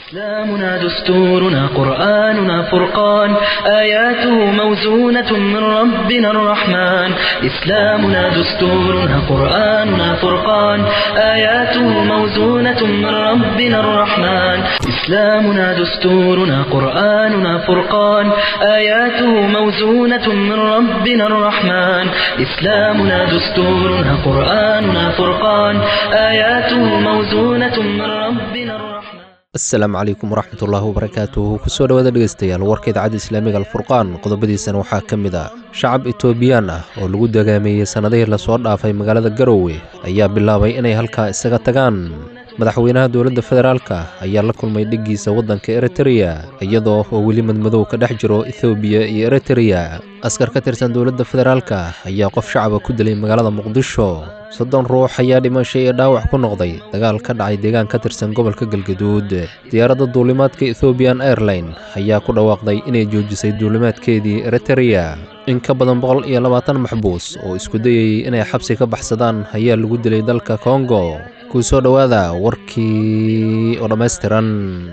إسلامنا دستورنا قرآننا فرقان آياته موزونة من ربنا الرحمن إسلامنا دستورنا قرآننا فرقان آياته موزونة من ربنا الرحمن إسلامنا دستورنا قرآننا فرقان آياته موزونة من ربنا الرحمن إسلامنا دستورنا قرآننا فرقان آياته موزونة من ربنا الرحمن asalaamu calaykum waraxmatullaahi wabarakaatuhu kusoo dhowaada dhegeystayaal warka idaacadda islaamiga alfurqaan qodobadiisana waxaa ka mid ah shacab etoobiyaan ah oo lagu dagaameeyey sannadihii lasoo dhaafay magaalada garowe ayaa bilaabay inay halkaa isaga tagaan madaxweynaha dowladda federaalka ayaa la kulmay dhiggiisa waddanka eritreya iyadoo oo weli madmadow ka dhex jiro ethoobiya iyo eritreya askar ka tirsan dowladda federaalka ayaa qof shacaba ku dilay magaalada muqdisho soddon ruux ayaa dhimashay iyo dhaawac ku noqday dagaal ka dhacay deegaan ka tirsan gobolka galgaduud diyaaradda duulimaadka ethoobiyan airline ayaa ku dhawaaqday inay joojisay duulimaadkeedii eritreya in ka badan boqol iyo labaatan maxbuus oo isku dayayay inay xabsi ka baxsadaan ayaa lagu dilay dalka kongo kuu soo dhowaada warkii oo dhammaystiran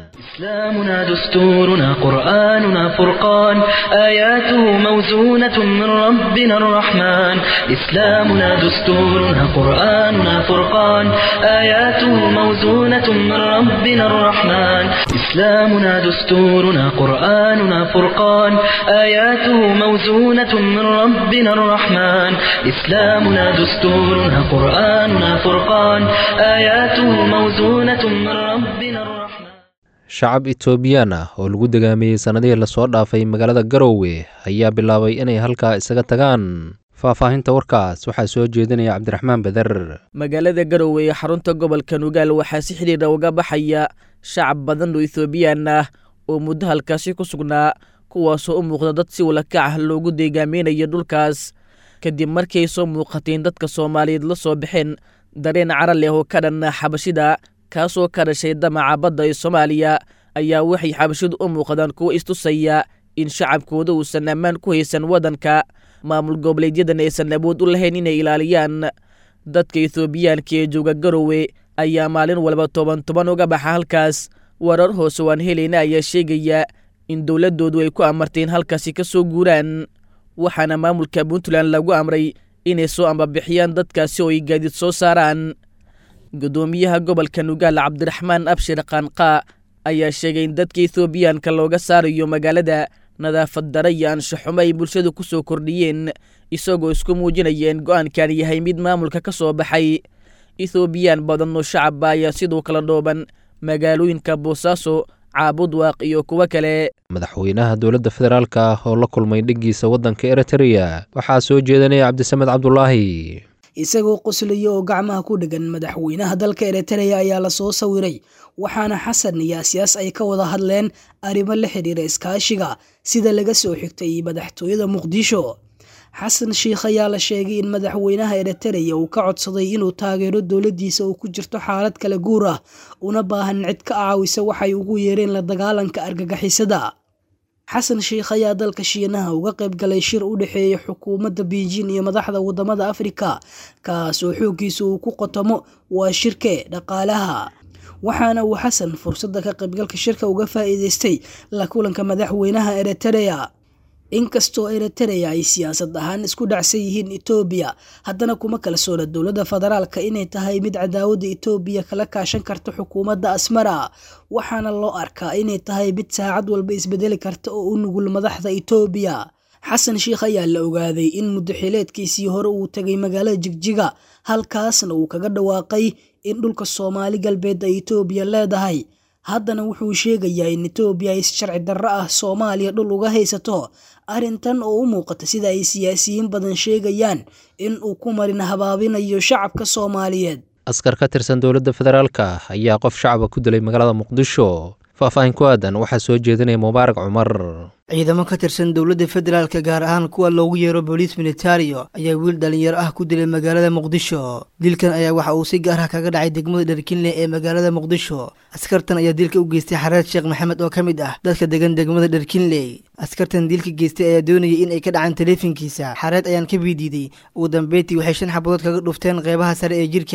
إسلامنا دستورنا قرآننا فرقان آياته موزونة من ربنا الرحمن إسلامنا دستورنا قرآننا فرقان آياته موزونة من ربنا الرحمن إسلامنا دستورنا قرآننا فرقان آياته موزونة من ربنا الرحمن إسلامنا دستورنا قرآننا فرقان آياته موزونة من ربنا الرحمن shacab etoobiyaan ah oo lagu dagaameeyey sannadihii lasoo dhaafay magaalada garowe ayaa bilaabay inay halkaa isaga tagaan faahfaahinta warkaas waxaa soo jeedinaya cabdiraxmaan beder magaalada garowe ee xarunta gobolka nugaal waxaa si xidhiira uga baxaya shacab badan oo ethoobiyan ah oo muddo halkaasi ku sugnaa kuwaasoo u muuqda dad si walakac ah loogu deegaameynayo dhulkaas kadib markay soo muuqateen dadka soomaaliyeed la soo baxeen dareen cara leh oo ka dhan xabashida kaasoo ka dhashay damaca badda ee soomaaliya ayaa waxay xabashidu u muuqdaan kuwo istusaya in shacabkooda uusan ammaan ku haysan waddanka maamul goboleedyadan aysan awood u lahayn inay ilaaliyaan dadka ethoobiyaanka ee jooga garowe ayaa maalin walba toban toban uga baxa halkaas warar hoose waan helayna ayaa sheegaya in dowladdoodu ay ku amarteen halkaasi ka soo guuraan waxaana maamulka puntland lagu amray inay soo ambabixiyaan dadkaasi oo ay gaadiid soo saaraan guddoomiyaha gobolka nugaal cabdiraxmaan abshir qaanqaa ayaa sheegay in dadka ethoobiyaanka looga saarayo magaalada nadaafad dara iyo anshaxumo ay bulshadu ku soo kordhiyeen isagoo isku muujinaya in go'aankan yahay mid maamulka ka soo baxay ethoobiyan badan oo shacabba ayaa sidoo kala dhooban magaalooyinka boosaaso caabudwaaq iyo kuwo kale madaxweynaha dowladda federaalka oo la kulmay dhiggiisa waddanka eritreya waxaa soo jeedinaya cabdisamed cabdulaahi isagoo qoslaya oo gacmaha ku dhegan madaxweynaha dalka eritreya ayaa lasoo sawiray waxaana xasan iyo asyaas ay ka wada hadleen arrimo la xidhiira iskaashiga sida laga soo xigtay madaxtooyada muqdisho xasan sheikh ayaa la sheegay in madaxweynaha eritreya uu ka codsaday inuu taageero dowladdiisa uu ku jirto xaalad kala guur ah una baahan cid ka caawisa waxay ugu yeereen la dagaalanka argagixisada xasan sheikh ayaa dalka shiinaha uga qayb galay shir u dhexeeya xukuumadda beijin iyo madaxda wadamada afrika kaas oo xooggiisa uu ku qotomo waa shirke dhaqaalaha waxaana uu xasan fursadda ka qaybgalka shirka uga faa'iideystay la kulanka madaxweynaha eritreya inkastoo eritreya ay siyaasad ahaan isku dhacsan yihiin etoobiya haddana kuma kalsoona dowladda federaalka inay tahay mid cadaawadda etoobiya kala kaashan karta xukuumadda asmara waxaana loo arkaa inay tahay mid saacad walba isbedeli karta oo u nugul madaxda etoobiya xasan sheikh ayaa la ogaaday in muddaxileedkiisii hore uu tegay magaalada jigjiga halkaasna uu kaga dhawaaqay in dhulka soomaali galbeed ay etoobiya leedahay haddana wuxuu sheegayaa in etoobiya ay si sharci darro ah soomaaliya dhul uga haysato arrintan oo u muuqata sida ay siyaasiyiin badan sheegayaan in uu ku marin habaabinayo shacabka soomaaliyeed askar ka tirsan dowladda federaalka ayaa qof shacaba ku dilay magaalada muqdisho faahfaahin ku aadan waxaa soo jeedinaya mubaarak cumar ciidamo ka tirsan dowladda federaalka gaar ahaan kuwa loogu yeero booliis militario ayaa wiil dhalinyaro ah ku dilay magaalada muqdisho dilkan ayaa waxa uu si gaar ah kaga dhacay degmada dharkinle ee magaalada muqdisho askartan ayaa dilka u geystay xareed sheekh maxamed oo ka mid ah dadka degan degmada dharkinley askartan dilka geystay ayaa doonayay in ay ka dhacaan taleefankiisa xareed ayaan ka biidiiday ugu dambeyntii waxay shan xabadood kaga dhufteen qeybaha sare ee jirka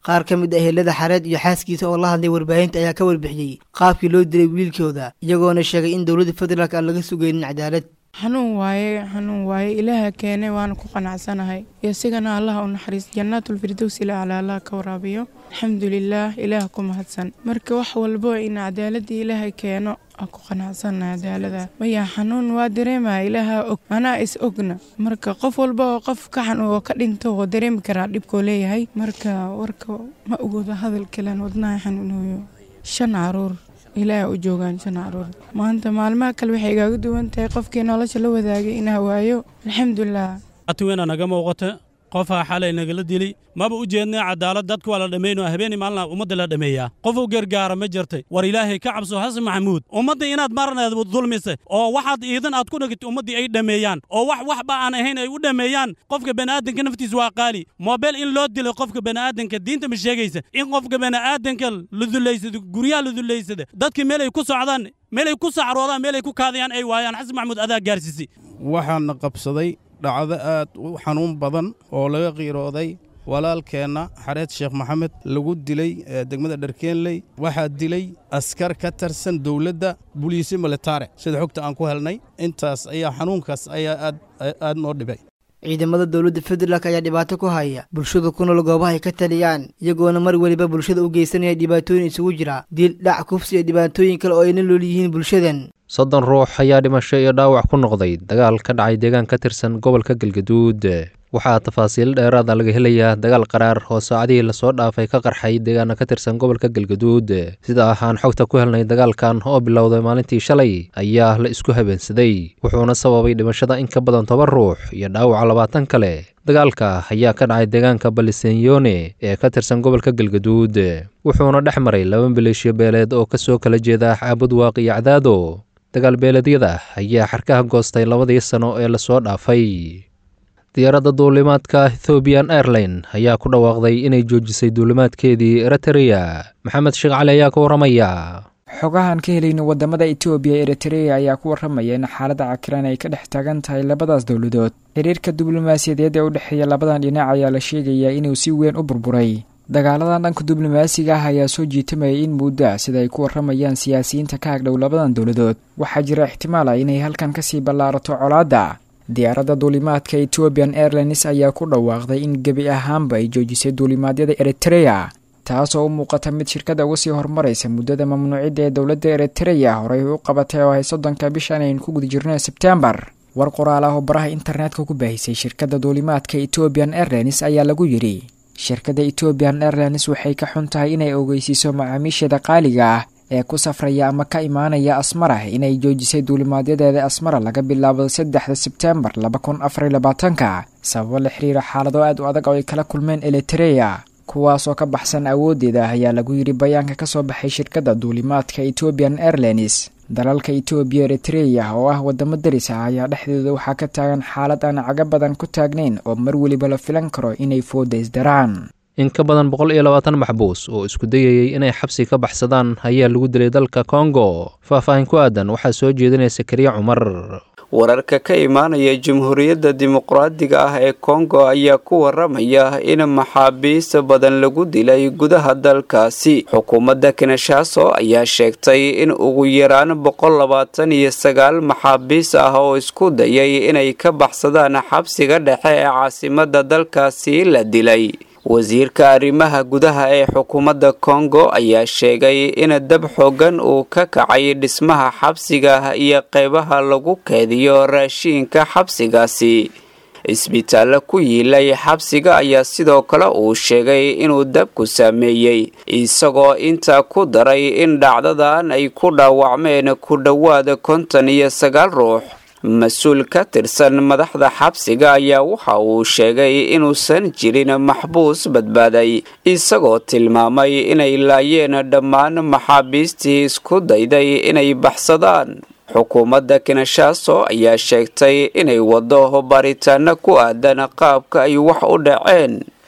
qaar ka mid ah helada xareed iyo xaaskiisa oo la hadlay warbaahinta ayaa ka warbixiyey qaabkii loo dilay wiilkooda iyagoona sheegay in dowladda federaalk aan laga sugaynin cadaalad xanuun waaye xanuun waaye ilaaha keenay waana ku qanacsanahay isigana allaha u naxariis jannaatulfirdows ila ala allah ka waraabiyo alxamdulilaah ilaah ku mahadsan marka wax walbo in cadaaladii ilaahay keeno aan ku qanacsanahay cadaalada maya xanuun waa dareemaya ilaaha og anaa is ogna marka qof walba oo qof ka xanuun oo ka dhinto oo dareemi karaa dhibkoo leeyahay marka warka ma ogooda hadal kalen wadnaha xanuunayo shan caruur ilaaha u joogaan shan caruur maanta maalmaha kale waxay igaaga duwan tahay qofkii nolosha la wadaagay inaa waayo alxamdulilah atwena naga muuqata qofaa xalay nagala dili maba u jeednay cadaalad dadka waa la dhammayno habeenii maalina ummadda la dhammeeyaa qof u gargaara ma jirtay war ilaahay ka cabso xasan maxamuud ummadda inaad marneed dulmisay oo waxaad iidan aad ku dhigtay ummaddii ay dhammeeyaan oo wax waxba aan ahayn ay u dhammeeyaan qofka bani'aadanka naftiisa waa qaali moobeel in loo dilo qofka bani'aadanka diinta ma sheegaysa in qofka bani'aadanka la dullaysado guryaha la dullaysada dadka meel ay ku socdaan meel ay ku sacroodaan meel ay ku kaadayaan ay waayaan xasan maxamuud adaa gaarsiisay waxaana qabsaday dhacdo aad u xanuun badan oo laga qiirooday walaalkeenna xareed sheekh maxamed lagu dilay degmada dharkeenley waxaa dilay askar ka tirsan dowladda buliisi militare sida xogta aan ku helnay intaas ayaa xanuunkaas ayaa aad aad noo dhibay ciidamada dowladda federaalk ayaa dhibaato ku haya bulshada ku nool goobaha ay ka taliyaan iyagoona mar weliba bulshada u geysanaya dhibaatooyin isugu jira dil dhac kufsi iyo dhibaatooyin kale oo ayna lool yihiin bulshadan soddon ruux ayaa dhimasho iyo dhaawac ku noqday dagaal ka dhacay deegaan ka tirsan gobolka galgaduud waxaa tafaasiil dheeraada laga helayaa dagaal qaraar oo saacadihii lasoo dhaafay ka qarxay deegaana ka tirsan gobolka galgaduud sida ahaan xogta ku helnay dagaalkan oo bilowday maalintii shalay ayaa la isku habeensaday wuxuuna sababay dhimashada in ka badan toban ruux iyo dhaawaca labaatan kale dagaalka ayaa ka dhacay deegaanka balisenyone ee ka tirsan gobolka galgaduud wuxuuna dhex maray laba maleeshiyo beeleed oo kasoo kala jeeda caabud waaq iyo cadaado dagaal beeleedyada ayaa xarkaha goostay labadii sano ee lasoo dhaafay diyaaradda duulimaadka ethoobiyan airline ayaa ku dhawaaqday inay joojisay duulimaadkeedii eritrea maxamed sheekh cali ayaa ka warramaya xogahan ka helayna wadamada etoobiya eritrea ayaa ku warramaya in xaaladda cakiran ay ka dhex taagan tahay labadaas dowladood xiriirka diblomaasiyadeed ee u dhexeeya labadan dhinac ayaa la sheegayaa inuu si weyn u burburay dagaaladan dhanka diblomaasiga ah ayaa soo jiitamayay in muddo sida ay ku warramayaan siyaasiyiinta ka agdhow labadan dowladood waxaa jira ixtimaal ah inay halkan kasii ballaarato colaadda diyaaradda duulimaadka ethoobian airlines ayaa ku dhawaaqday in gebi ahaanba ay joojisay duulimaadyada eritrea taasoo u muuqata mid shirkada uga sii horumaraysa muddada mamnuucidda ee dowladda eritrea horey u qabatay oo ay soddonka bishan aynu ku guda jirno sebtembar war qoraal ah oo baraha internetka ku baahisay shirkadda duulimaadka ethoobian airlines ayaa lagu yidhi shirkadda ethoobian airlines waxay ka xun tahay inay ogeysiiso macaamiisheeda qaaliga ah ee ku safraya ama ka imaanaya asmara inay joojisay duulimaadyadeeda asmara laga bilaabo saddexda sebtembar laba kun afariy labaatanka sababo la xiriira xaalado aad u adag oo ay kala kulmeen elitereya kuwaasoo ka baxsan awooddeeda ayaa lagu yidhi bayaanka ka soo baxay shirkadda duulimaadka ethoobian airlines dalalka etoobiya eritreya oo ah wadamo daris ah ayaa dhexdooda waxaa ka taagan xaalad aan caga badan ku taagnayn oo mar weliba la filan karo inay fooda isdaraan in ka badan boqol iyo labaatan maxbuus oo isku dayayay inay xabsi ka baxsadaan ayaa lagu dilay dalka kongo faah-faahin ku aadan waxaa soo jeedinaysa kariya cumar wararka ka imaanaya jamhuuriyadda dimuqraadiga ah ee kongo ayaa ku waramaya in maxaabiis badan lagu dilay gudaha dalkaasi xukuumadda kinshaaso ayaa sheegtay in ugu yaraan boqol labaatan iyo sagaal maxaabiis ah oo isku dayay inay ka baxsadaan xabsiga dhexe ee caasimadda dalkaasi la dilay wasiirka arrimaha gudaha ee xukuumadda kongo ayaa sheegay in dab xoogan uu ka kacay dhismaha xabsiga iyo qeybaha lagu keediyo raashiinka xabsigaasi isbitaallo ku yiilay xabsiga ayaa sidoo kale uu sheegay inuu dabku saameeyey isagoo intaa ku daray in dhacdadan ay ku dhaawacmeen ku dhowaada konton iyo sagaal ruux mas-uul ka tirsan madaxda xabsiga ayaa waxa uu sheegay inuusan jirin maxbuus badbaaday isagoo tilmaamay inay laayeen dhammaan maxaabiistii isku dayday inay baxsadaan xukuumadda kinshaaso ayaa sheegtay inay wado baaritaano ku aadan qaabka ay wax u dhaceen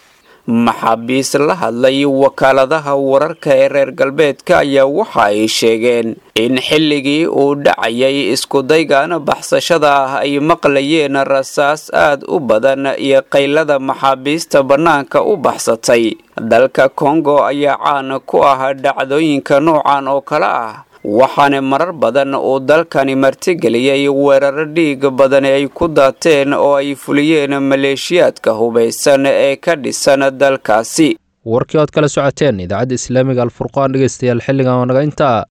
maxaabiis la hadlay wakaaladaha wararka ee reer galbeedka ayaa waxa ay sheegeen in xilligii uu dhacayay iskudaygan baxsashada ah ay maqlayeen rasaas aad u badan iyo qaylada maxaabiista bannaanka u baxsatay dalka kongo ayaa caan ku ah dhacdooyinka noocan oo kale ah waxaana marar badan uu dalkani martigeliyey weeraro dhiig badan ay ku daateen oo ay fuliyeen maleeshiyaadka hubaysan ee ka dhisan dalkaasi warkii ood kala socoteen idaacadda islaamiga alfurqaan dhegeystayaal xilligan oo naga intaa